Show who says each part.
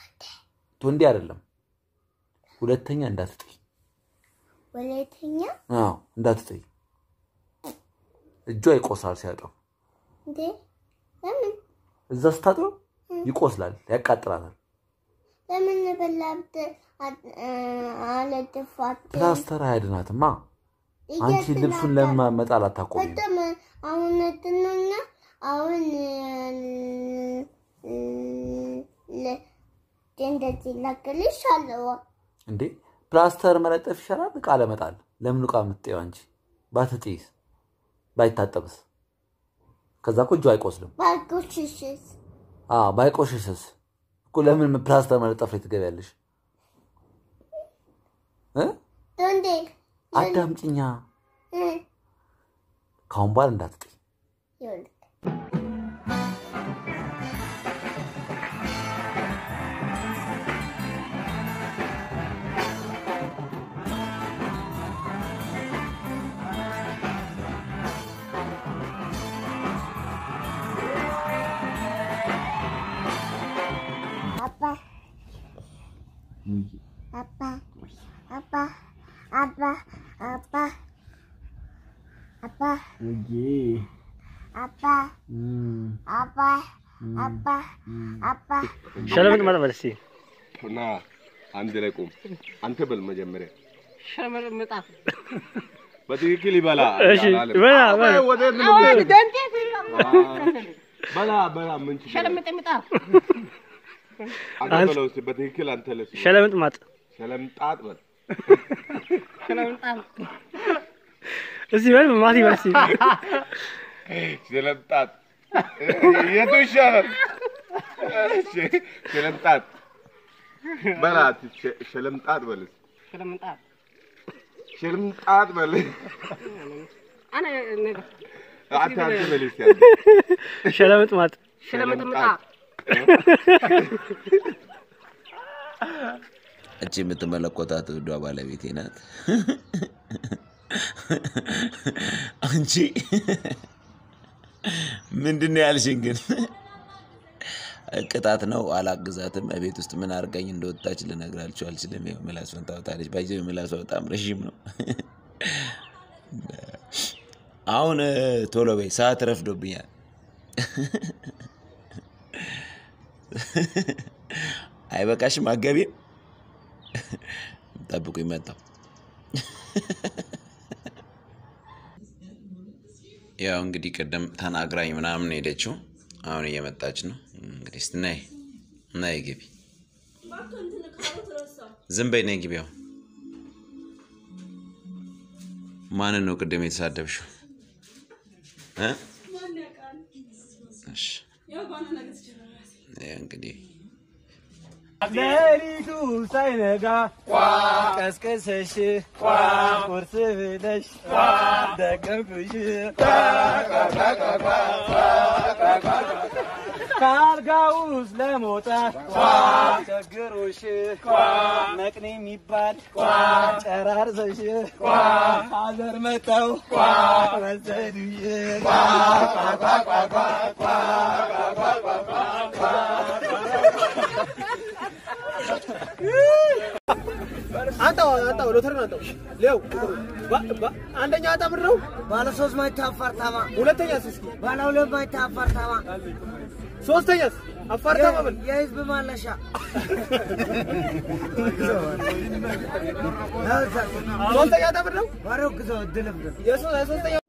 Speaker 1: ቶንዴ አይደለም። ሁለተኛ እንዳትጥይ።
Speaker 2: ወለተኛ
Speaker 1: አዎ እንዳትጥይ። እጇ ይቆስላል ሲያጠው።
Speaker 2: እንዴ ለምን
Speaker 1: እዛ ስታጥበው ይቆስላል፣ ያቃጥላታል።
Speaker 2: ለምን በላብት አለጥፋት
Speaker 1: ፕላስተር አያድናትማ። አንቺ ልብሱን ለምን መጣል አታቆሚም?
Speaker 2: በጣም አሁን እንትኑና አሁን እንደዚህ ላክልሽ አለው
Speaker 1: እንዴ ፕላስተር መለጠፍ ይሻላል እቃ ለመጣል። ለምን እቃ የምትጠይው አንቺ? ባትጥይስ ባይታጠብስ? ከዛ እኮ እጁ አይቆስልም።
Speaker 2: ባልኩሽሽስ
Speaker 1: አዎ ባይቆሽሽስ እኮ ለምን ፕላስተር መለጠፍ ላይ ትገቢያለሽ? እ?
Speaker 2: እንዴ
Speaker 1: አዳምጪኛ። ካሁን በኋላ እንዳትጥይ።
Speaker 2: ይኸውልህ አባ አባ አባ አባ አባ አባ አባ አባ አባ አባ
Speaker 3: ሸለምጥ መጥበል እስኪ
Speaker 4: ና አንድ ላይ ቁም። አንተ በል መጀመሪያ
Speaker 5: ሸለምጣ
Speaker 4: በትክክል ይበላ።
Speaker 3: እሺ
Speaker 4: አላለም።
Speaker 3: በላ በላ
Speaker 4: ወዴት ነው የምትሄድ? በላ በላ ምን ችግር አለ?
Speaker 5: ሸለምጥምጣ
Speaker 4: አንተ በለው እስኪ በትክክል አንተ ለስ
Speaker 3: ሸለምጥ ማጥ
Speaker 4: ሸለምጣጥ በል
Speaker 5: ሸለምጣ
Speaker 3: እስኪ በል ማት ይበል እስኪ
Speaker 4: ሸለምጣጥ የቱ ይሻላል? እሺ ሸለምጣጥ በላ ሸ- ሸለምጣጥ በል እስኪ።
Speaker 5: ሸለምጣ
Speaker 4: ሸለምጣጥ በል
Speaker 5: አነ
Speaker 4: አንተ አንተ በል እስኪ አንተ።
Speaker 3: ሸለምጥ ማጥ
Speaker 5: ሸለምጥምጣ
Speaker 6: እቺ የምትመለኮታት ውዷ ባለቤቴ ናት። አንቺ ምንድን ነው ያልሽኝ? ግን ቅጣት ነው። አላግዛትም። እቤት ውስጥ ምን አድርጋኝ እንደወጣች ልነግራችሁ አልችልም። ያው ምላሷን ታወጣለች። ባይዘ ምላሷ በጣም ረዥም ነው። አሁን እ፣ ቶሎ በይ፣ ሰዓት ረፍዶብኛል። አይበቃሽም? አገቢም ጠብቁኝ፣ መጣሁ። ያው እንግዲህ ቅድም ተናግራኝ ምናምን ሄደችው። አሁን እየመጣች ነው። እንግዲህ እስቲ ነይ ነይ ግቢ። ዝም በይ ነይ ግቢ። አሁን ማንን ነው ቅድም የተሳደብሽው? እ? እሺ ያው እንግዲህ
Speaker 3: ሌሊቱ ሳይነጋ ቀስቅሰሽ ቁርስ ብለሽ ደገፍሽ ከአልጋ ውስጥ ለመውጣት ቸግሮሽ መቅኔ የሚባል ጨራርሰሽ ሀገር መጣው ወሰዱሽ
Speaker 7: አንጣው አንጣው ሎተሪን አንጣው ሌው አንደኛ ዕጣ ብር ነው
Speaker 8: ባለ ሶስት መኝታ አፓርታማ፣
Speaker 7: ሁለተኛስ እስኪ
Speaker 8: ባለ ሁለት መኝታ አፓርታማ፣
Speaker 7: ሶስተኛስ አፋርታማ ብል
Speaker 8: የህዝብ ማለሻ
Speaker 7: ሶስተኛ ዕጣ ብር ነው
Speaker 8: ባሮ ግዛው ድልብ
Speaker 7: የሶስተኛ